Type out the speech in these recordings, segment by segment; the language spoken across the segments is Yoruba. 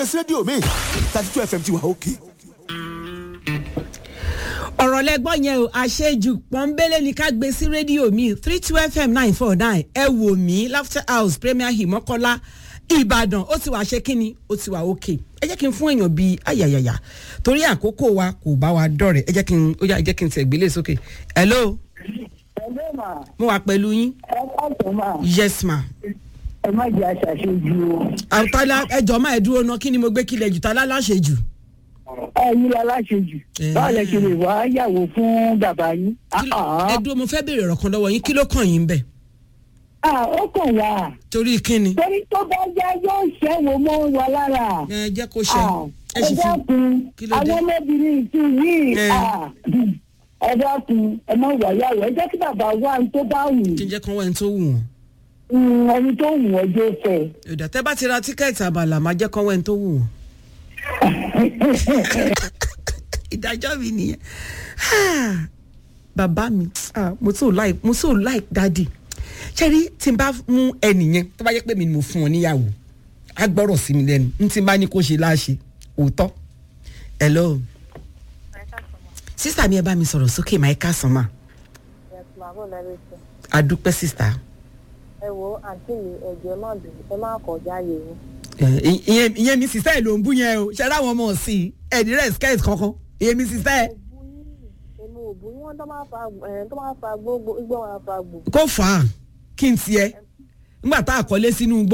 rédíò mi thirty two fm ti wà òkè. ọ̀rọ̀ lẹ́gbọ́n yẹn o àṣejù pọ́nbélé ni ká gbé sí rédíò mi three two fm nine four nine ẹ wò mí laughter house premier hill mọ́kọ́lá ìbàdàn ó ti wà ṣe kínni ó ti wà òkè ẹ jẹ́ kí n fún èèyàn bíi ayayaya torí àkókò wa kò bá wa dọ̀rẹ̀ ẹ jẹ́ kí n ó yá ẹ jẹ́ kí n tẹ̀ gbélé sókè hello ẹgbẹ́ mà mo wà pẹ̀lú yín ẹ káàtó mà yes ma ẹ má jẹ́ aṣàṣejù o. àtàlà ẹjọ́ máa ẹ dúró ná kí ni mo gbé kílẹ̀ jù tá láláṣẹ jù. ẹyin la láṣejù Eh. báwo lẹ ṣe lè wá yàwó fún bàbá yín. Kí ló- ẹ dúró mo fẹ́ béèrè ọ̀rọ̀ kan lọ́wọ́ yín kí ló kàn yín bẹ̀ Ah, ó kàn wá torí kíni. torí tó bá yá yóò ṣẹ́wó mọ́ wa lára. ẹ jẹ́ kó ṣe Ah, ẹ ẹ sì fi dákun Kí ló dé? àwọn ọmọbìnrin ìtú yìí Eh. ah, ẹ dákun ẹ má wà yàwó ẹ jẹ́ kí bàbá wá ní tó bá wù kí n jẹ́ kán wẹ́n tó wù wọ́n. ú ẹni tó wù ọ́ jó fẹ́. ìdá tẹ́ bá ti ra tíkẹ́ẹ̀tì àbàlà máa jẹ́ kán wẹ́n tó wù wọ́n. ìdájọ́ mi nìyẹn Ah, bàbá mi ah, mo so like mo so like dadi ṣẹ́rí tí n bá mú ẹnìyẹn tó bá yẹ pé mi ni mo fún ọ níyàwó á gbọ́rọ̀ sí mi lẹ́nu n tí n bá ní kó ṣe láṣẹ òótọ́ hello sísà mi ẹ bá mi sọ̀rọ̀ sókè máa ká sàn máa màmú lẹ́rìí sí. adúpẹ́ sísà ẹ wo àǹtí mi ẹ̀jẹ̀ má dùn ẹ má kọjá yé mi. ẹ, ìyẹn ìyẹn mi sísá ẹ ló ń bú yẹn o ṣe láwọn ọmọ sí i ẹni rẹ skirt kankan ìyẹn mi sísá ẹ òbú yín èmi ò bú yín wọn tó máa fa ẹ tó máa fa gbogbo igbó wọn fa gbò. kó fà á kí n tiẹ nígbà tá a kọ́lé sínú igbó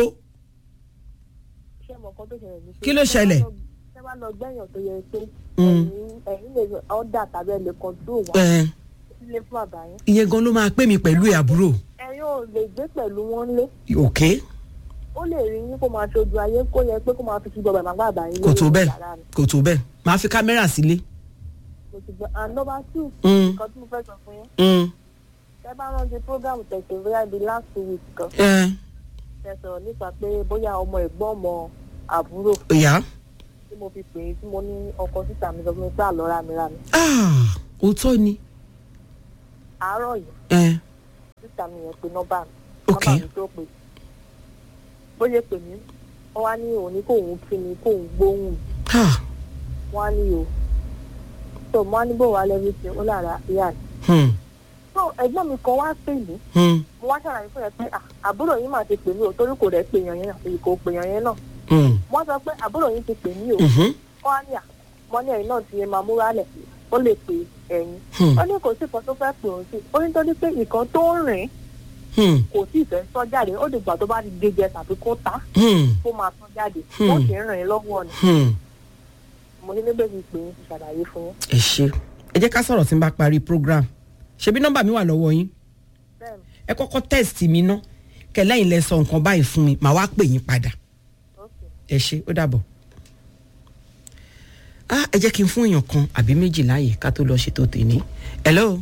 ṣé mo kọ́ tó ṣẹlẹ̀ ní. Kí ló ṣẹlẹ̀? ṣé wàá lọ gbẹ̀yàn tó yẹ pé Mm. ẹ̀yin ẹ̀yin lè ọ̀dà tàbí ẹ̀ lè control wá ẹ, sílé fún bàbá yín. ìyẹn gan ló máa pè mí pẹ̀lú ẹ̀ àbúrò ẹ̀yin ò lè gbé pẹ̀lú wọn lé òkè ó lè rí yín kó máa ṣojú ayé kó yẹ pé kó máa fi ṣùgbọ́n bàbá bàbá yín kò tó lórí bẹ́ẹ̀ yàrá mi. kò tó bẹ́ẹ̀ máa fi kámẹ́rà sílé mo ti gbọ́ and number two Mm. nǹkan tí mo fẹ́ sọ fún yín Mm, ẹ bá rántí program tẹ̀sán bóyá ibi last two weeks kan ẹ, ẹ sọ̀rọ̀ nípa pé bóyá ọmọ ẹ̀gbọ́n ọmọ àbúrò ìyá tí mo fi pè é tí mo ní ọkọ sísà mi sọ fún mi pé àlọ́ ra mi ra mi. Ah, òótọ́ ni àárọ̀ yìí ẹ, sísà mi yẹn pe nọ́mbà mi Ok. nọ́mbà mi tó pè bó ṣe pè mí wọ́n wá ní òun ní kóun kí mi kóun gbóhùn mi ah, wọ́n á ní o tó mo á ní bò wá lẹ́rú sí ó lára ìyá rẹ̀. hmm, tó ẹ̀gbọ́n mi kan wá pè mí hmm, mo wá ṣàlàyé fún yẹn pé "Ah, àbúrò yín mà ti pè mí o torí kò rẹ̀ pè yàn yẹn àti kò pè yàn yẹn náà hmm, wọ́n sọ pé àbúrò yín ti pè mí o. mhm, wọ́n á ní à mọ́ ní ẹ̀yìn náà ti máa múra lẹ̀ ó lè pe ẹ̀yìn. Hmm. ó ní kò sí kan tó fẹ́ pè òun sí ó ní torí pé nǹkan tó ń rìn hmm, kò sí ìfẹ́ sọ jáde ó dìgbà tó bá di gẹ́gẹ́ tàbí kó ta hmm, kó máa sọ jáde Hmm. ó sì ń rìn lọ́wọ́ ni hmm. mo ní níbẹ̀ fi pè é ti ṣàlàyé fún yín. ẹ ṣe ẹ jẹ́ ká sọ̀rọ̀ tí n bá parí program ṣebí nọ́mbà mi wà lọ́wọ́ yín bẹ́ẹ̀ni ẹ kọ́kọ́ test mi ná kẹlẹ́yìn lẹ sọ nǹkan báyìí fún mi màá wá pè yín padà ok ẹ ṣe ó dàbọ̀. ah ẹ jẹ́ kí n fún èèyàn kan àbí méjì láàyè ká tó lọ ṣètò tèmi hello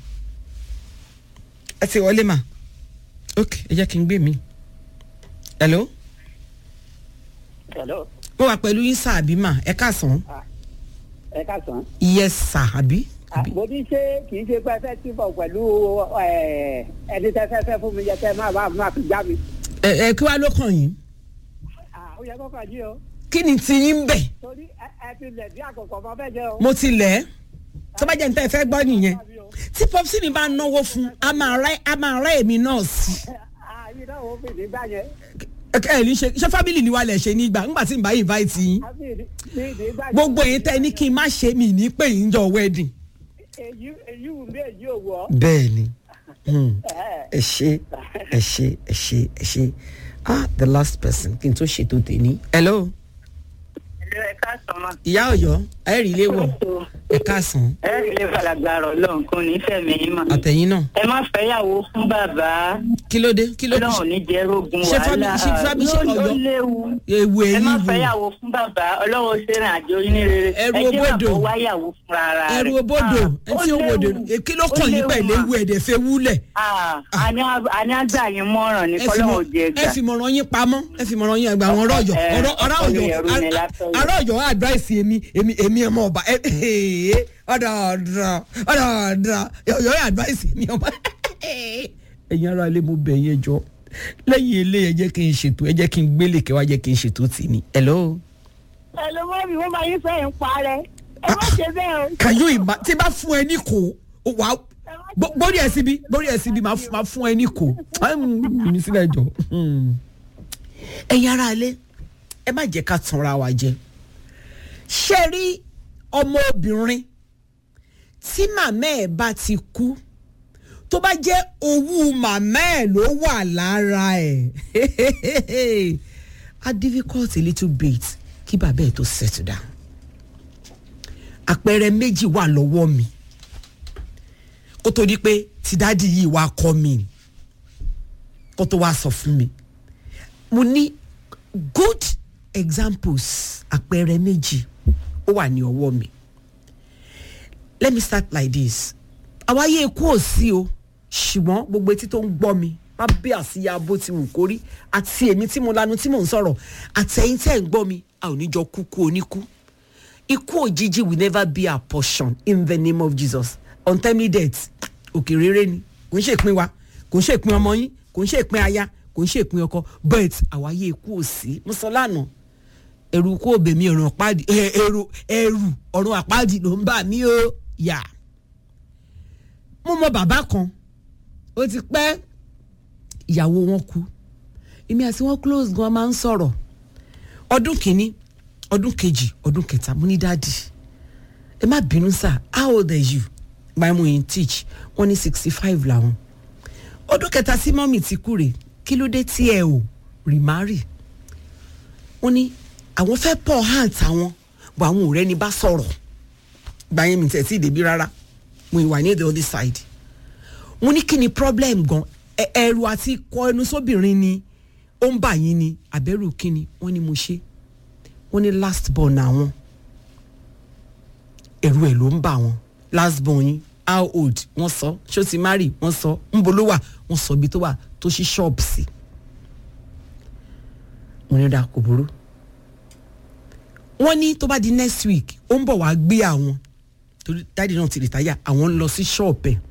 ẹ ti wọlé mà ok ẹ jẹ́ kí n gbé mi hello hello mo wà pẹ̀lú yín sáà àbí mà ẹ káàsán ẹ káàsán. yes sà àbí àbí mo ní ṣe kì í ṣe pé ẹ fẹ́ tìbọ̀ pẹ̀lú ẹ, ẹni tẹ́ fẹ́ fẹ́ fún mi yẹ kẹ́ máa máa máa fi já mi. ẹ ẹ kí wàá ló kàn yín Ah, ó yẹ kó kàn yí o kí ni ti yín bẹ̀ torí ẹ ẹ ti lẹ̀ bí àkọ́kọ́ ọmọ bẹ́ẹ̀ jẹ́ o. mo ti lẹ̀ ẹ́ tó bá jẹ́ níta ẹ fẹ́ gbọ́ nìyẹn tí popsi mi bá náwó fún a máa rẹ́ a máa rẹ́ èmi náà sí àyè náà ó fi nígbà yẹn ẹ ẹ ní ṣe ṣé fábìlì ni wà lẹ̀ ṣe nígbà ńgbà tí n bá invite yín á fi ní nígbà yẹn. gbogbo èyí tẹ́ ní kí n má ṣe mí ní pé yín jọ wedding. èyí èyí wù mí èyí ò wọ̀. bẹ́ẹ̀ ni hmm, ẹ ẹ ṣe ẹ ṣe ẹ ṣe ẹ ṣe ah the last person kí n tó ṣètò tèmi. hello ẹ̀lú ẹ̀ka sọ̀mọ́. ìyá ọ̀yọ́ ẹ rí ilé wọ̀ ẹ káàsán ẹ rí ilé falagbára ọlọ́run kò ní fẹ̀mí yín mọ̀. àtẹ̀yìn náà ẹ má fẹ́yàwó fún bàbá kí ló dé kí ló dé ọlọ́run ní jẹ́ rógun Ṣé wàhálà fábí- ṣé fábí- ṣé Ló- Ọ̀yọ́? ó léwu. ewu ẹ má èyí wo fẹ́yàwó fún bàbá ọlọ́run ṣe rìn àjò yín ní rere Ẹrù ẹ jẹ́ obodò. bàbá wáyàwó fúnra ara rẹ̀. ẹrù obodò Ah, ẹ tí ó wòdò léwu. kí ló Ó kàn yín léwu pẹ̀lú mà. ewu ẹ̀dẹ̀ fẹ́ wúlẹ̀ Ah, àní àní àgbà yín mọ́ràn ní ẹ fi kọ́lọ́run mọ- jẹ ẹ gbà. fi mọ̀ràn yín pamọ́ ẹ fi mọ̀ràn yín àgbà àwọn ọ̀rọ̀ ọ̀yọ́ Ẹ, ọ̀rọ̀ ọ̀rọ̀ ọkọ mi ọ̀yọ́ ẹrú ni látọ̀yọ́. ọ̀rọ̀ ọ̀yọ́ advice èmi èmi èmi ọmọ ọba ẹ ẹ ọ̀dọ̀ ọ̀dọ̀ ọ̀dọ̀ ọ̀dọ̀ ọ̀yọ́ advice èmi ọmọ ẹ̀yin ara ilé mo bẹ̀ yẹn jọ lẹ́yìn ilé ẹ jẹ́ kí n ṣètò ẹ jẹ́ kí n gbélé kẹwàá jẹ́ kí n ṣètò tì ní hello ẹ ló mọ́ mi wọ́n máa yín fẹ́ ń parẹ́ ẹ má ṣe bẹ́ẹ̀ o. kàyó ìmá tí bá fún ẹ ní kò ó wà á gbó- gbórí ẹ síbi gbórí ẹ síbi máa fún- máa fún ẹ ní kò Ai, mm, mi sílẹ̀ jọ. Hmm. ẹ̀yin ará ilé ẹ má jẹ́ ká tanra wa jẹ ṣé rí ọmọbìnrin tí màmá ẹ̀ bá ti kú tó bá jẹ́ owó màmá ẹ̀ ló wà lára ẹ̀ a difficult a little bit kí bàbá ẹ̀ tó settle down àpẹẹrẹ méjì wà lọ́wọ́ mi kó tó di pé ti dáàdi yìí wá kọ́ mi kó tó wá sọ fún mi mo ní good examples àpẹẹrẹ méjì ó wà ní ọwọ́ mi let me start like this àwáyé ikú ò sí o ṣùgbọ́n gbogbo etí tó ń gbọ́ mi má bí àsíyá bó ti wù kórí àti èmi tí mo lanu tí mò ń sọ̀rọ̀ àtẹ̀yìn tẹ̀ ń gbọ́ mi a ò ní jọ kúkú oníkú ikú òjijì will never be our portion in the name of jesus untimely death òkè rere ni kò ń ṣèpín wa kò ń ṣèpín ọmọ yín kò ń ṣèpín aya kò ń ṣèpín ọkọ but àwáyé ikú ò sí mo sọ lánàá ẹrù kó òbè mi ọ̀run àpáàdì ẹ, ẹrù ẹrù ọ̀run àpáàdì ló ń bà mí o yà mo mọ bàbá kan ó ti pẹ́ ìyàwó wọn kú èmi àti wọn close gan máa ń sọ̀rọ̀ ọdún kìíní ọdún kejì ọdún kẹta mo ní dáàdì ẹ má bínú sá how old are you my mom in teach wọn ní sixty five làwọn ọdún kẹta sí mọ́mì ti kú rè kí ló dé tí ẹ ò remarry wọ́n ní àwọn fẹ́ pọ̀ hàn táwọn bọ̀ àwọn ọ̀rẹ́ ni bá sọ̀rọ̀ gba yẹn mi tẹ̀ sí ìdèbí rárá mo ìwà ní the other side wọ́n ní kí ni problem gan Ẹ- ẹ̀rù àti kọ ẹnu sóbìnrin ni ó ń bà yín ni àbẹ̀rù kí ni wọ́n ní mo ṣe wọ́n ní last born àwọn ẹ̀rù ẹ̀ ló ń bà wọ́n last born yín how old wọ́n sọ ṣó ti marry wọ́n sọ ńbo ló wà wọ́n sọ ibi tó wà tó ṣí ṣọ́ọ̀bù sí mo ní da kò burú wọ́n ní tó bá di next week ó ń bọ̀ wá gbé àwọn torí dáàdi náà ti rìtáyà àwọn ń lọ sí ṣọ́ọ̀bù ẹ̀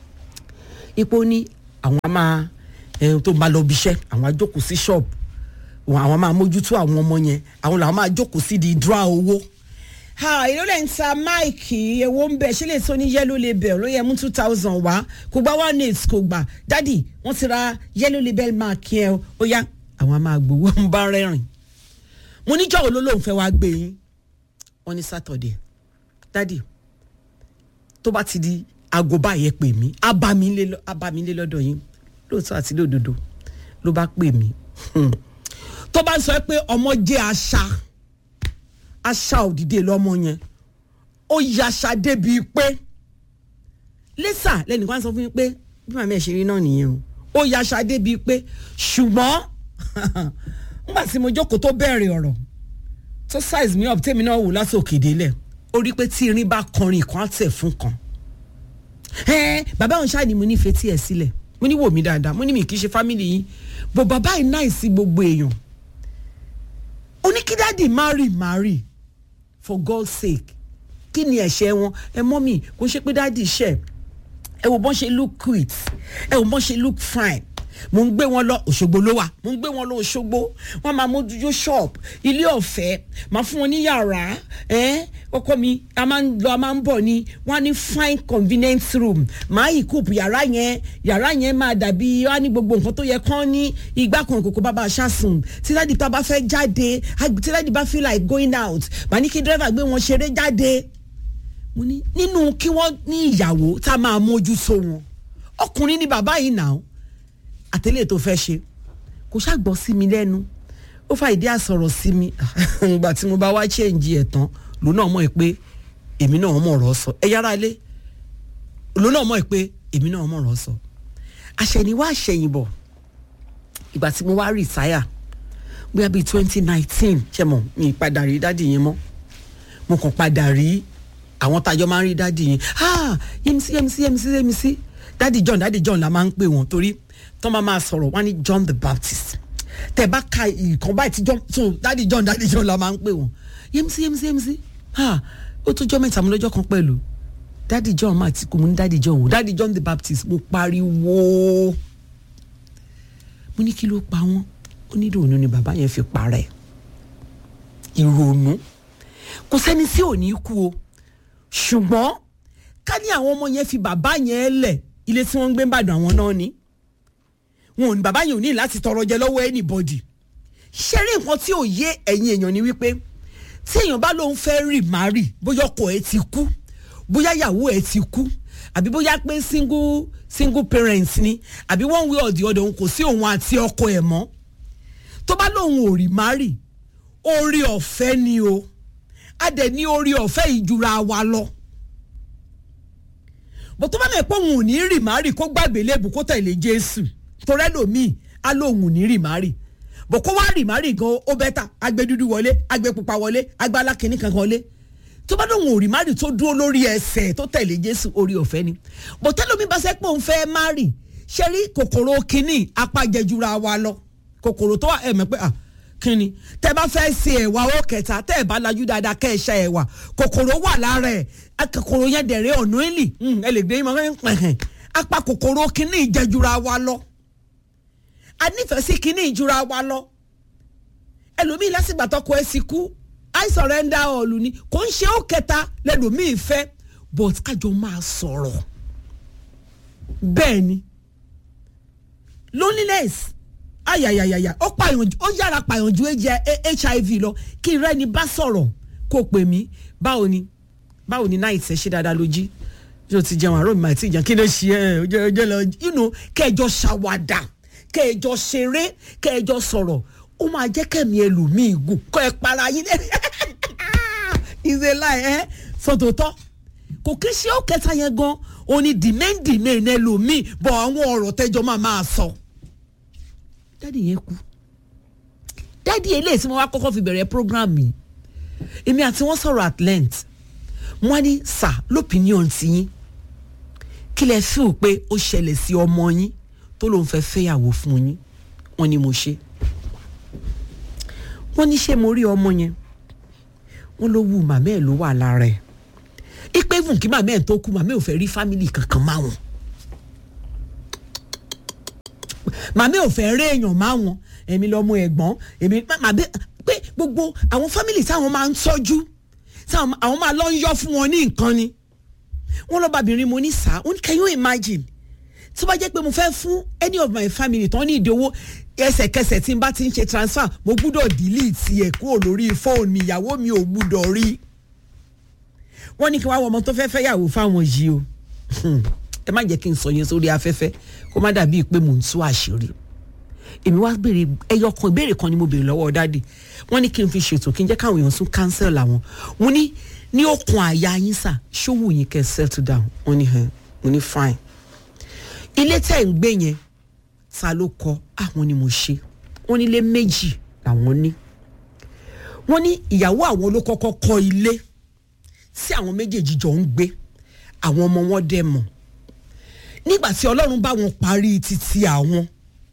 ipò ní àwọn á máa ẹni tó bá lọ bí iṣẹ́ àwọn á jókòó sí ṣọ́ọ̀bù wọn àwọn máa mójútó àwọn ọmọ yẹn àwọn làwọn máa jókòó sí di dra owó. ha èló lè ń ta máìkì ewo ń bẹ ṣé lè tó ní yellow label ló yẹ mú two thousand wá kò gba one eight kò gbà dádì wọ́n ti ra yellow label mark yẹn o ó yá àwọn á máa gbowó ń bá rẹ́rìn mo níjọ́ wo ló lóun fẹ́ wá gbé yín wọ́n ní sátọ̀dẹ̀ dádì tó bá ti di aago báyẹn pè mí á bá mi lé lọ- á bá mi lé lọ́dọ̀ yín lóòótọ́ àti lódodo ló bá pè mí Hmm. tó bá ń sọ pé ọmọ jẹ́ àṣà àṣà òdìdè lọ́mọ yẹn ó yaṣà débi pé lẹ́sà lẹ́nìkan sọ fún mi pé bí màmá ẹ̀ ṣe rí náà nìyẹn o ó yaṣà débi pé ṣùgbọ́n nígbà tí mo jókòó tó bẹ̀rẹ̀ ọ̀rọ̀ tó size mi up tèmi náà wò látòkè délẹ̀ ó rí pé tí irin bá kọrin kan á tẹ̀ fún kan ẹ bàbá òun ṣáà ni mo ní fetí ẹ sílẹ̀ mo ní wò mí dáadáa mo ní mi kì í ṣe family yín bò bàbá yìí náà sí gbogbo èèyàn ó ní kí dáàdì marry marry for God's sake kí ni ẹ̀ṣẹ̀ wọn ẹ mọ́ mi kò ṣe pé dáàdì ṣẹ̀ ẹ wò bọ́n ṣe look cute ẹ wò bọ́n ṣe look fine mo ń gbé wọn lọ Òṣogbo ló wà mo ń gbé wọn lọ Òṣogbo wọn máa mójútó shop ilé ọ̀fẹ́ máa fún wọn ní yàrá ẹ́n ọkọ mi a máa ń lọ a máa ń bọ̀ ni wọ́n á ní fine convenient room máa yìí kúùpù yàrá yẹn yàrá yẹn máa dàbí wọ́n á ní gbogbo nǹkan tó yẹ kán ní ìgbà kan kòkó bàbá aṣáṣùn tí dáàdì tá a bá fẹ́ jáde tí dáàdì bá feel like going out màá ní kí dírẹ́fà gbé wọn ṣeré jáde mo ní nínú kí wọ́n ní ìyàwó tá a máa mójútó wọn ọkùnrin ni bàbá yìí nà ó àtẹlẹ tó fẹ́ ṣe kò ṣàgbọ́ sí mi lẹ́nu ó fa ìdí àsọ̀rọ̀ sí mi ìgbà tí mo bá wá ṣéǹjì ẹ̀ tán lòun náà mọ̀ ẹ́ pé èmi náà mọ̀ ọ̀rọ̀ sọ ẹ yára lé lòun náà mọ̀ ẹ́ pé èmi náà mọ̀ ọ̀rọ̀ sọ àṣẹ̀yìnwá àṣẹ̀yìnbọ̀ ìgbà tí mo wá rìtáyà bóyá bíi twenty nineteen ṣe mọ̀ mi padà rí dádì yẹn mọ́ mo kàn padà rí àwọn tájọ máa ń rí dádì yẹn ah yẹmísí yẹmísí yẹmísí yẹmísí dádì John dádì John la máa ń pè wọ́n torí tó máa máa sọ̀rọ̀ wọ́n ní John the Baptist tẹ̀ bá ka ìkan báyìí tí John so dádì John dádì John la máa ń pè wọ́n yẹmísí yẹmísí yẹmísí ah ó tó jọ́ mẹ́ta mo lọ́jọ́ kan pẹ̀lú dádì John máa ti kú mo ní dádì John wò dádì John the Baptist mo pariwo mo ní kí ló pa wọ́n ó ní ìrònú ni bàbá yẹn fi parẹ́ ìrònú kò sẹ́ni tí ò ní kú o ṣùgbọ́n ká ní àwọn ọmọ yẹn fi bàbá yẹn lẹ̀ ilé tí wọ́n ń gbé ń bàdàn àwọn náà ni wọn ò ní bàbá yẹn ò ní láti tọrọ jẹ lọ́wọ́ anybody ṣé rí nǹkan tí ò yé ẹ̀yin èèyàn ni wípé tí èèyàn bá lóun fẹ́ rì má rì bóyá ọkọ ẹ ti kú bóyá ìyàwó ẹ ti kú àbí bóyá pé single single parents ni àbí one way or the other òun kò sí òun àti ọkọ ẹ̀ mọ́ tó bá lóun ò rì má rì orí ọ̀fẹ́ ni o a dẹ̀ ní orí ọ̀fẹ́ ìjura wa lọ bó tó bá mọ̀ pé òun ò ní rì má rì kó gbàgbé léèbù kó tẹ̀lé Jésù torẹ́ lòmíì á lóun ò ní rì má rì bó kó wá rì má rì gan ó bẹ́tà agbé dúdú wọlé agbé pupa wọlé agbá alákìíní kankan wọlé tó bá lóun ò rì má rì tó dúró lórí ẹsẹ̀ tó tẹ̀lé Jésù orí ọ̀fẹ́ ni bó tẹ́lómi bá sẹ́ pé òun fẹ́ má rì ṣe rí kòkòrò kínní apájẹjura wa lọ kòkòrò tó wà ẹ̀ mọ̀ pé ah kínni tẹ bá fẹ́ ṣe ẹ̀wà ó kẹta tẹ́ ẹ̀ bá lajú dáadáa kẹ́ ẹ̀ ṣe ẹ̀wà kòkòrò wà lára ẹ̀ kòkòrò yẹn dẹ̀rẹ̀ ọ̀nà ìlì ẹ lè gbé ìmọ̀ pẹ̀hẹ̀ apá kòkòrò kínní ìjẹjura wa lọ a nífẹ̀ẹ́ sí kínní ìjura wa lọ ẹlòmíì lásìgbà tọkọ ẹ sì kú i surrender all ni kò ń ṣe ó kẹta lẹlòmíì fẹ́ but kájọ máa sọ̀rọ̀ bẹ́ẹ̀ ni loneliness ayayayaya ó pààyàn ó yára pààyàn ju hiv lọ kí n rẹ́ni bá sọ̀rọ̀ kó pè mí báwo ni báwo ni náà ìtẹ̀ ṣe dáadáa ló jí yóò ti jẹun àárọ̀ mi máa ti jẹun kí ló ṣe ẹ ọjọ́ ọjọ́ lọ you know kẹjọ ṣàwàdà kẹjọ ṣeré kẹjọ sọ̀rọ̀ ó máa jẹ́ kẹ́mi ẹlòmíì gùn kọ́ ẹ para yín lẹ́nu ìṣe láì ẹ́ sọ̀tòtọ́ kò kí ṣe ó kẹta yẹn gan òní dìmẹ́ǹdìmẹ́ ẹlòmíì bọ̀ àwọn ọ̀rọ̀ tẹ́jọ́ máa máa sọ. dádì yẹn kú dádì eléyìí tí mo wá kọ́kọ́ fi bẹ̀rẹ̀ program mi èmi àti wọ́n sọ̀rọ̀ at length wọ́n ní sà lópinion ti yín kí lẹ fíò pé ó ṣẹlẹ̀ sí ọmọ yín tó lóun fẹ́ fẹ́yàwó fún yín wọ́n ní mo ṣe wọ́n ní ṣé mo rí ọmọ yẹn wọ́n ló wù màmá ẹ̀ ló wà lára ẹ̀ ipe fún kí màmá ẹ̀ tó kú màmá ẹ̀ ò fẹ́ rí fámìlì kankan máa wọn màmá ẹ̀ ò fẹ́ rí èèyàn máa wọn èmi lọ́mọ ẹ̀gbọ́n èmi màmá pé gbogbo àwọn fámìlì táwọn máa ń tọ́jú táwọn àwọn máa lọ ń yọ fún wọn ní nǹkan ni wọ́n lọ́ọ́ bàbìnrin mo ní sá ó ní can you imagine tó bá jẹ́ pé mo fẹ́ fún any of my family tán ní ìdíwọ́ ẹsẹ̀kẹsẹ̀ tí n bá ti ń ṣe transfer mo gbúdọ̀ delete ẹ̀ kúrò lórí fóònù mi ìyàwó mi ò gbúdọ̀ rí wọ́n ní kí wọ́n á wọ ọmọ tó fẹ́ fẹ́ yàwó fáwọn yìí o ẹ má jẹ́ kí n sọ yẹn sórí afẹ́fẹ́ kó má dàbí pé mò ń tú àṣírí èmi wá béèrè ẹyọ kan ìbéèrè kan ni mo béèrè lọ́wọ́ dáàdì wọ́n ní kí n fi ṣètò kí n jẹ́ káwọn èèyàn tún cancel àwọn mo ní ní okùn àyà yín sà ṣówó yín kẹ́ settle down wọ́n ní hàn mo ní fine ilé tẹ̀ ń gbé yẹn ta ló kọ àwọn ni mo ṣe wọ́n nílé méjì làwọn ní wọ́n ní ìyàwó àwọn ló kọ́kọ́ kọ́ ilé tí àwọn méjèèjì jọ ń gbé àwọn ọmọ wọn dẹ̀ mọ̀ nígbà tí ọlọ́run bá wọn parí títí àwọn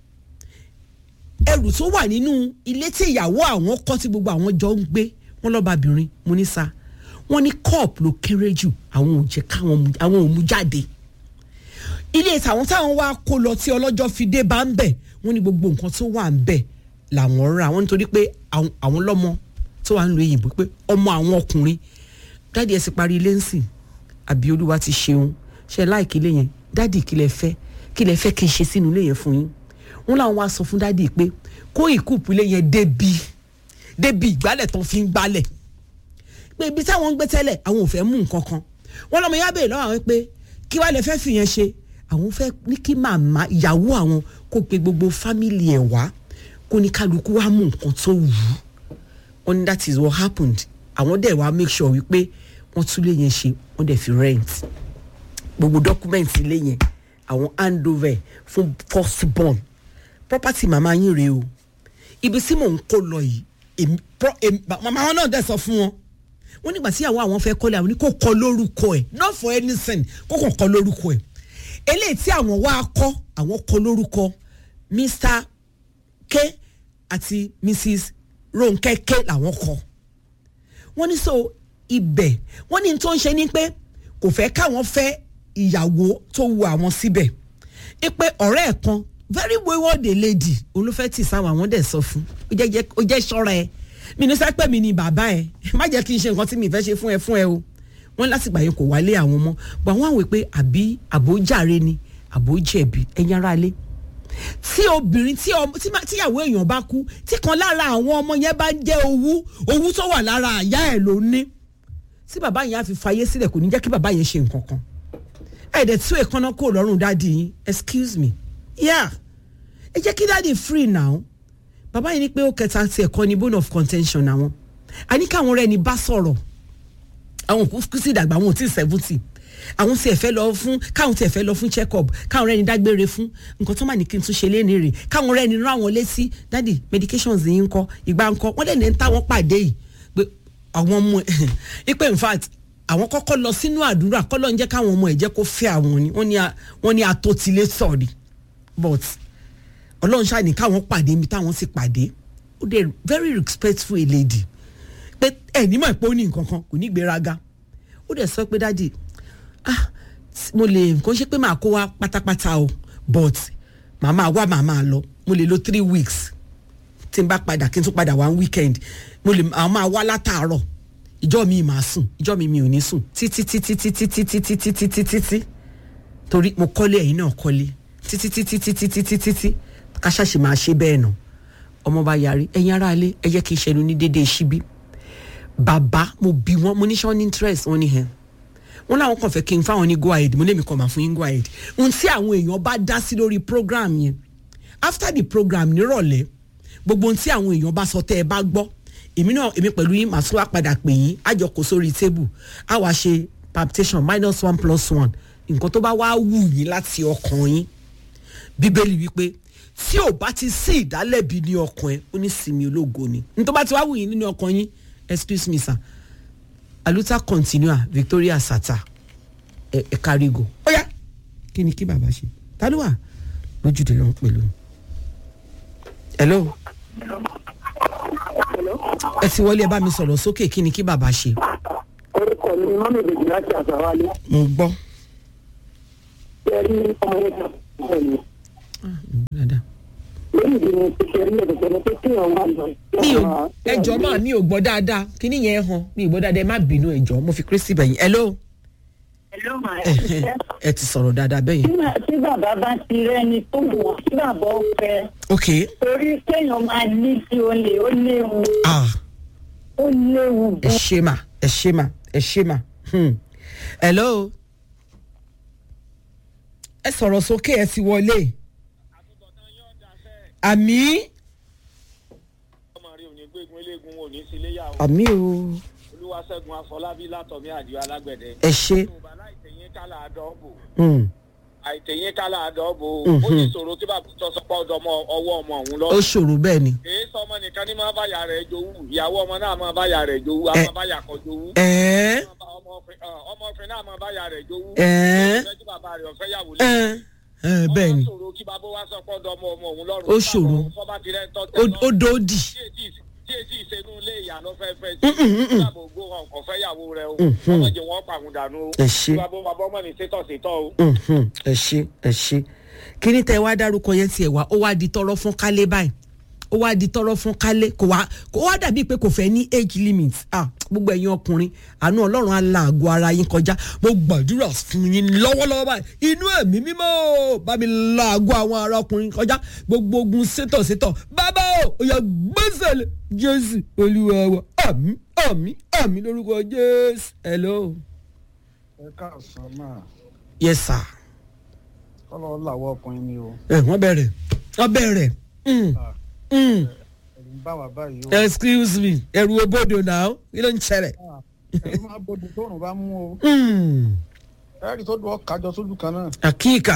ẹrù tó wà nínú ilé tí ìyàwó àwọn kọ́ tí gbogbo àwọn jọ ń gbé wọ́n lọ́bàbìnrin mo ní sa wọ́n ní cup ló kéré jù àwọn ò jẹ́ káwọn àwọn ò mú jáde ilé tàwọn táwọn wá kó lọ tí ọlọ́jọ́ fi dé bá ń bẹ̀ wọ́n ní gbogbo nǹkan tó wà ń bẹ̀ làwọn rà wọ́n nítorí pé àwọn lọ́mọ tó wà ń lo èyìnbó pé ọmọ àwọn ọkùnrin dáàdi ẹ̀ sì parí ilé ńsìn àbí olúwa ti ṣeun ṣe láìkí ilé yẹn dáàdi kí lẹ fẹ́ kí lẹ fẹ́ kí n ṣe sínú ilé yẹn fún yín wọ́n làwọn wá sọ fún dáàdi pé kó ìkúùpù ilé yẹn débi débi ìgbálẹ̀ tán fi ń gbálẹ̀ pé ibi táwọn ń gbé tẹ́lẹ̀ àwọn ò fẹ́ mú nǹkan kan wọ́n lọ́mọ yá bèèrè lọ́wọ́ àwọn pé kí wàá lè fẹ́ fìyẹn ṣe àwọn fẹ́ ní kí màmá ìyàwó àwọn kó pe gbogbo fámìlì ẹ̀ wá kó ní kálukú wá mú nǹkan tó wù ú wọ́n ní that is what happened àwọn dẹ̀ wá make sure wípé wọ́n tún lè yẹn ṣe wọ́n dẹ̀ fi rent gbogbo document ilé yẹn àwọn hand over fún first born property màmá yín rèé o ibi tí mò ń kó lọ yìí èmi màmá wọn náà dẹ̀ sọ fún wọn wọ́n nígbà tí àwọn àwọn fẹ́ kọ́lé àwọn ní kó kọ lórúkọ ẹ̀ not for anything kó kàn kọ lórúkọ ẹ̀ eléyìí tí àwọn wá kọ́ àwọn kọ lórúkọ mr k àti mrs ronke k làwọn kọ wọ́n ní so ibẹ̀ wọ́n ní tó ń ṣe ni pé kò fẹ́ káwọn fẹ́ ìyàwó tó wu àwọn síbẹ̀ ẹ pé ọ̀rẹ́ ẹ̀ kan very wayward lady olùfẹ́ tì sáwọn àwọn dẹ̀ sọ fún ó jẹ́ ṣọ́ra ẹ mi ní sẹ́pẹ́ mi ni bàbá ẹ má jẹ́ kí n ṣe nǹkan tí mi fẹ́ ṣe fún ẹ fún ẹ o wọ́n látìgbà yẹn kò wálé àwọn ọmọ bọ̀ wọ́n àwẹ̀ pé àbí àbójàre ni àbójẹ̀bi ẹ̀yin ará ilé tí obìnrin tí ọmọ tí ma- tíyàwó èèyàn bá kú tí kan lára àwọn ọmọ yẹn bá jẹ́ owú owú tó wà lára àyà ẹ̀ ló ní tí bàbá yẹn á fi fayé sílẹ̀ kò ní jẹ́ kí bàbá yẹn ṣe nǹkan kan ẹ̀ẹ́dẹ̀ tí èèkánná kò lọ́rùn dáàdi yín excuse me yeah ẹ jẹ́ kí dáàdi free now bàbá yẹn ní pé ó kẹta ti ẹ̀kọ́ ni bone of contention àwọn àní káwọn ọ̀rẹ́ ni bá sọ̀rọ̀ àwọn kú kú sí ìdàgbà àwọn ò tí ì seventy àwọn tí ẹ fẹ́ lọ fún káwọn tí ẹ fẹ́ lọ fún check up káwọn ọ̀rẹ́ ni dágbére fún nǹkan tó mà ní kí n tún ṣe léni rè káwọn ọ̀rẹ́ ni rán àwọn létí dádì medications yìí ń kọ́ ìgbà ń kọ́ wọ́n dẹ̀ ní ń táwọn pàdé yìí pé àwọn ọmọ ẹ̀ ipe in fact àwọn kọ́kọ́ lọ sínú àdúrà kọ́lọ́ ń jẹ́ káwọn ọmọ ẹ̀ jẹ́ kó fẹ́ àwọn ni wọ́n ní a- wọ́n ní atótilé sọ̀rí but ọlọ́run ṣáà ní káwọn pàdé mi táwọn sì pàdé ó dẹ̀ very respectful a lady pé ẹ ní mọ̀ pé ó ní nǹkan kan kò ní gbéraga ó dẹ̀ sọ pé dáàdi ah mo lè kó ṣe pé màá kó wa pátápátá o but màá máa wá màá máa lọ mo lè lo three weeks tí n bá padà kí n tún padà wá weekend mo lè àwọn máa wá látàárọ̀ ìjọ mi máa sùn ìjọ mi mi ò ní sùn títí títí títí títí títí títí títí torí mo kọ́lé ẹ̀yin náà kọ́lé títí títí títí títí títí káṣáṣe máa ṣe bẹ́ẹ̀ nà ọmọ bá yarí ẹ̀yin aráalé ẹ jẹ́ kí n ṣẹnu ní déédéé síbí bàbá mo bí wọn mo ní sọ ní interest wọn ní hẹn wọn làwọn kàn fẹ́ kí n fáwọn ní go ahead mo lè mi kàn máa fún yín go ahead ohun tí àwọn èèyàn bá dá sí lórí program yẹn after the program nírọ̀lẹ́ gbogbo ohun tí àwọn èèyàn bá sọ tẹ́ ẹ bá gbọ́ èmi náà èmi pẹ̀lú yín màá tún wá padà pè yín àjọ kò sórí table á wá ṣe palpitation minus one plus one nǹkan tó bá wá wù yín láti ọkàn yín bíbélì wípé tí ò bá ti sí ìdálẹ́bi ní ọkàn ẹ ó ní sinmi ológo ni ní tó bá ti wá wù yín nínú ọkàn yín excuse me sir aluta continua victoria sata ẹ ẹ kárígo ó yá kí ni kí bàbá ṣe ta ló wà lójúde lọ́wọ́ pẹ̀lú hello ẹ ti wọlé ẹ bá mi sọ̀rọ̀ sókè kí ni kí bàbá ṣe orúkọ mi ni mọ́mí ìbejì láti àṣàwálé mo gbọ́ ṣe rí ọmọ yẹn kan bẹ́ẹ̀ ni dáadáa. lórí ìdí ni ṣe rí ẹ̀dẹ̀gbẹ̀ ni pé kéèyàn wà lọ. mi ò ẹjọ́ máa mi ò gbọ́ dáadáa kí ni yẹn hàn mi ò gbọ́ dáadáa ẹ má bínú ẹjọ́ mo fi kristi bẹ̀yìn hello Hello, ma. ẹ ti sọ̀rọ̀ dáadáa bẹ́yìn Nígbà tí bàbá bá ti rẹ́ni tó wọ̀ tí bàbá ó fẹ́ ok torí kéèyàn máa ní sí olè ó léwu ah ó léwu ẹ ṣe mà ẹ ṣe mà ẹ ṣe mà hmm. hello ẹ sọ̀rọ̀ sókè ẹ ti wọlé àmì ọmọ rẹ ò ní gbégun eléegun ò ní síléyà o àmì o olúwaṣẹ́gun afọlábí látọ̀mí àdìo alágbẹ̀dẹ. ẹ ṣe yorùbá láìtẹ̀yìn kálá àdọ́bò hmm. àìtẹ̀yìn kálá àdọ́bò Mhm. ó ní ìṣòro tí bàbá tó sọpọ̀ ọ̀dọ̀ ọmọ ọwọ́ ọmọ òun lọ. ó ṣòro bẹ́ẹ̀ ni èyí sọ ọmọ nìkan ní máa báyà rẹ̀ jowú ìyàwó ọmọ náà máa báyà rẹ̀ jowú a Ẹ. máa báyà kọ jowú. ẹ̀ẹ́ ọmọfin náà máa báyà rẹ̀ jowú. ẹ̀ẹ́ ìfẹ́ tí bàbá rẹ̀ ọ̀fẹ́ yàwó ẹ̀ẹ́ ẹ̀ẹ́ bẹ́ẹ̀ ni ó ṣòro kí bàbá wa sọpọ̀ ọ̀dọ̀ ọmọ ọmọ òun lọ́rùn. Ó ṣòro. fọ́bá ti rẹ̀ ń tọ́ Ó- ó dòdì tí èsì ìṣẹ́nu ilé ìyá ló fẹ́ fẹ́ sí ìyàbò gbó hàn kò fẹ́ yàwó rẹ o ọmọ jẹ wọn pàrọ̀ dànù o Ẹ ṣé. bàbá bàbá ọmọ ní sétọ̀ sétọ̀ o. Mhm, ẹ ṣe ẹ ṣe kí ni tẹ wá dárúkọ yẹn tiẹ̀ wá ó wá di tọrọ fún kálé báyìí ó wá di tọrọ fún kálé kò wá kò wá dàbí pé kò fẹ́ ní age limit ah gbogbo ẹ̀yin ọkùnrin àánú ọlọ́run á la àgọ́ ara yín kọjá mo gbàdúrà fún yín lọ́wọ́lọ́wọ́ báyìí inú ẹ̀mí mímọ́ o, bá mi la àgọ́ àwọn ará ọkùnrin kọjá gbogbo ogun sétọ̀ sétọ̀ bàbá o ó yá gbèsè lé jésù olúwa wa àmì àmì àmì lórúkọ jésù hello ẹ káàsán máa yes sir. kọ́lọ́ làwọ̀ ọkùnrin mi o ẹ wọ́n bẹ̀rẹ̀ wọ́n bẹ̀rẹ̀ mm, mm. ẹ̀rù ń bá wa báyìí o excuse me ẹ̀rù obodò náà kí ló ń ṣẹlẹ̀. ẹ̀rù máa bọ́dù tóòrùn bá mú o Mm, ẹ̀rì tó dùn ọ́ kájọ sójú kan náà àkíkà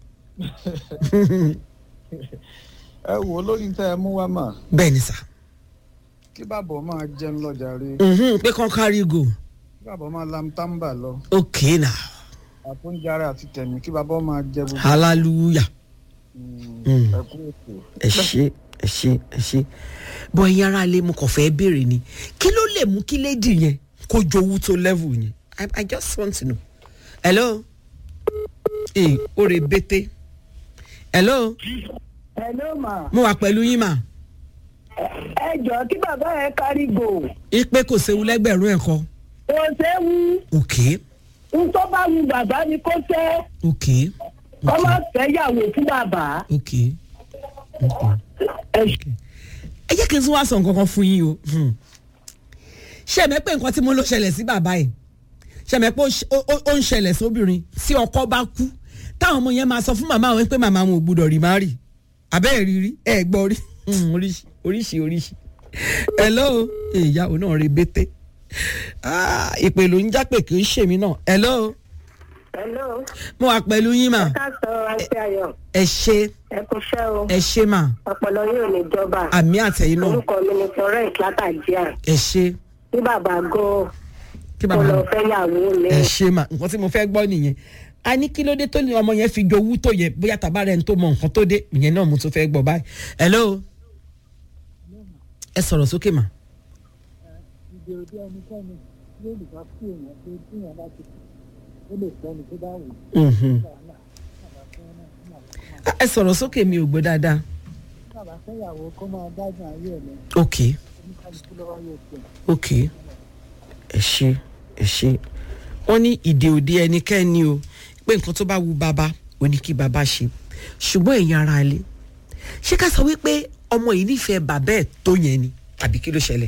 ẹ wò ó lórí tẹ́ ẹ mú wá mà bẹ́ẹ̀ ni sà kí bàbọ̀ máa jẹun lọ́jà rí Mhm, pé kàn kárí go kí bàbọ̀ máa lam táǹbà lọ ok now àfúnjáre àti tẹ̀mí kí bàbọ̀ máa jẹ gbogbo hallelujah Mm. ẹ kú ètò ẹ ṣe ẹ ṣe ẹ ṣe bọ́ ẹ̀yin ara lè mo kàn fẹ́ béèrè ni kí ló lè mú kí lédi yẹn kó jowú tó level yẹn I, i just want to know hello ee ore bete hello hello ma mo wà pẹ̀lú yín mà ẹ jọ kí bàbá yẹn kárí gò ipe kò séwu lẹ́gbẹ̀rún ẹ̀kọ́ kò séwu òkè n tó bá wu bàbá ni kó fẹ́ òkè kọ́ má fẹ́ yàwó fún bàbá. òkè. ẹ ẹ jẹ́ kí n tún wá sọ nǹkan kan fún yín o Hmm. ṣé ẹ̀mẹ́ pé nǹkan tí mo ló ṣẹlẹ̀ sí bàbá yìí ṣé ẹ̀mẹ́ pé ó ṣe- ó- ó- ó ń ṣẹlẹ̀ sóbìnrin tí ọkọ bá kú táwọn ọmọ yẹn máa sọ fún màmá wọn pé màmá wọn ò gbúdọ̀ rí má rì abẹ́ ẹ̀ rí rí ẹ̀ gbọ́ rí Hmm, oríṣi oríṣi oríṣi hello ìyàwó náà rí bété Ah, ìpè ló ń jápè kì í ṣèmi náà hello hello mo wà pẹ̀lú yín mà ká sọ àti ayọ̀ ẹ ṣe ẹ kú iṣẹ́ o ẹ ṣe mà ọpọlọ yóò ní jọba àmì àtẹ̀yìn náà orúkọ mi ni florence látàjíà ẹ ṣe tí bàbá gò kí kó bàbá lọ mi. fẹ́ yàwó mi. ẹ ṣe mà nǹkan tí mo fẹ́ gbọ́ nìyẹn a ní kí ló dé tó ní ọmọ yẹn fi jowú tó yẹ bóyá tàbá rẹ̀ ń tó mọ nǹkan tó dé ìyẹn náà mo tún fẹ́ gbọ́ báyìí. hello ẹ sọ̀rọ̀ sókè mà. ìdè òde ẹnikẹ́ni yóò lè wá sí èèyàn pé tí èèyàn bá ti ó lè fẹ́ni tó bá wù ú Mhm. wàhálà bàbá fẹ́ náà ní àwọn Ah, ẹ sọ̀rọ̀ sókè mi ò gbọ́ dáadáa. bàbá fẹ́yàwó kó máa dájú ayé ẹ̀ lọ ok oníkálukú lọ́wọ́ yóò tiẹ̀. ok ẹ ṣe ẹ ṣe wọ́n ní ìdè òde ẹnikẹ́ni o pé nǹkan tó bá wu bàbá ò ní kí bàbá ṣe ṣùgbọ́n èèyàn ara ilé ṣé ká sọ wípé ọmọ yìí nífẹ̀ẹ́ bàbá ẹ̀ tó yẹn ni àbí kí ló ṣẹlẹ̀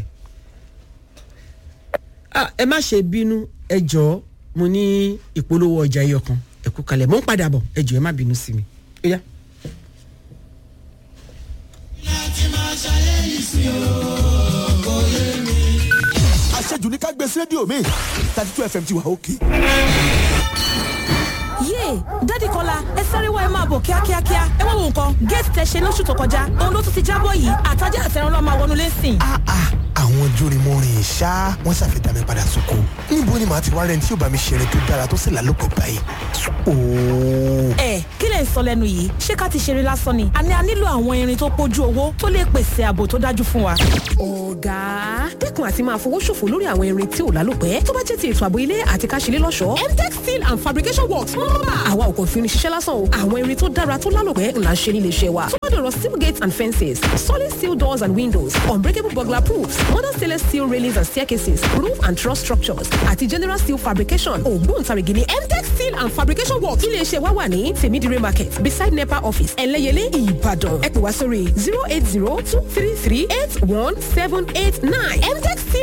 Ah, ẹ má ṣe bínú ẹ jọ̀ọ́ mo ní ìpolówó ọjà ẹyọ kan ẹ kú kalẹ̀ mo ń padà bọ̀ ẹ jọ̀ọ́ ẹ má bínú sí mi ó yá. àṣejù ní ká gbé sí rédíò mi thirty two fm ti wà òkè. yéè dádì kọ́lá ẹ sáré wá ẹ máa bọ̀ kíákíákíá ẹ wá wo nǹkan géètì tẹ ṣe lóṣù tó kọjá òun ló tún ti jábọ̀ yìí àtàjà àtẹ̀rán lọ́ọ́ máa wọnú lẹ́sìn. àwọn jórimọ́rin ṣá wọ́n ṣàfihàn mi padà sóko níbo ni màá ti wá rẹ̀ tí yóò bá mi ṣeré tó dára tó sì lálòpọ̀ báyìí. ooo ẹ kí lẹ̀ ń sọ lẹ́nu yìí ṣé ká ti ṣeré lásán ni àní a nílò àwọn irin tó pójú owó tó lè pèsè ààbò tó dájú fún wa. ọ̀gá dẹ́kun àti máa fowó ṣòfò lórí àwọn irin tí ò lálòpẹ́ tó bá jẹ́ ti ètò ààbò ilé àti ká ṣe lé lọ́ṣọ̀ọ́. mtech steel and fabrication works ń rọ́bà. àwa ò kàn fi irin ṣiṣẹ́ lásán o àwọn irin tó dára tó lálòpẹ́ ńlá ń ṣe nílé iṣẹ́ wa. tó bá dọ̀rọ̀ steel gates and fences solid steel doors and windows unbreakable burglar proofs modern stainless steel railings and staircases roof and truss structures àti general steel fabrication ògbóǹtarìgì ni mtech steel and fabrication works ilé iṣẹ́ wa wà ní tèmídìrí market beside nepa office ẹlẹ́yẹlé ìbàdàn ẹ pè wá sórí zero eight zero two three three eight one seven eight nine mtech steel